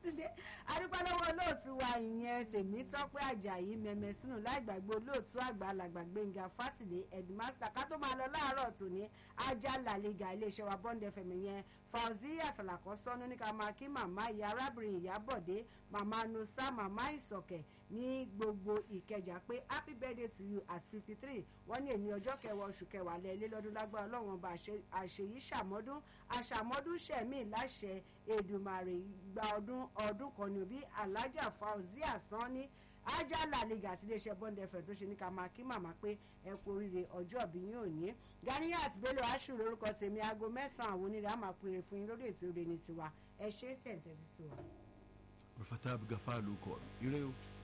sátidé adúpẹ́lọ́wọ́ olóòtú wa ìyẹn tèmítọ́pẹ́ àjàyí mẹ́mẹ́ sínú láì gbàgbé olóòtú àgbà alàgbà gbẹ̀ngà fátìlé headmaster ká tó máa lọ láàárọ̀ tòní ajá làlẹ́gà iléeṣẹ́ wa bond fm yẹn fauziya sàlàkọ́ sọ́nù ní ká máa kí màmá ìyá arábìnrin ìyábọ̀dé màmá nusa màmá ìsọ̀kẹ̀ ní gbogbo ìkẹjà pé happy birthday to you at fifty three wọ́n ní èmi ọjọ́ kẹwàá oṣù kẹwàá lẹ́ẹ̀lẹ́ lọ́dún lágbára ọlọ́run ọba àṣeyí ṣàmọ́dún àṣàmọ́dún ṣẹ̀mí láṣẹ èdùmàrè gba ọdún ọdún kan ní bí alájà fauzia sanni ajá làlejò àti iléeṣẹ́ bond fm tó ṣe ní ká máa kí màmá pé ẹ kú oríire ọjọ́ ìbí yín òní ganiyat bello aṣù lórúkọ tèmi aago mẹ́sàn-án àwọn onírè á máa pèrè fún yín lórí ètò ìrè ní tiwa ẹ ṣe tẹ̀ǹtẹ̀ sí tiwa. rufata gafa ló kọ ire o.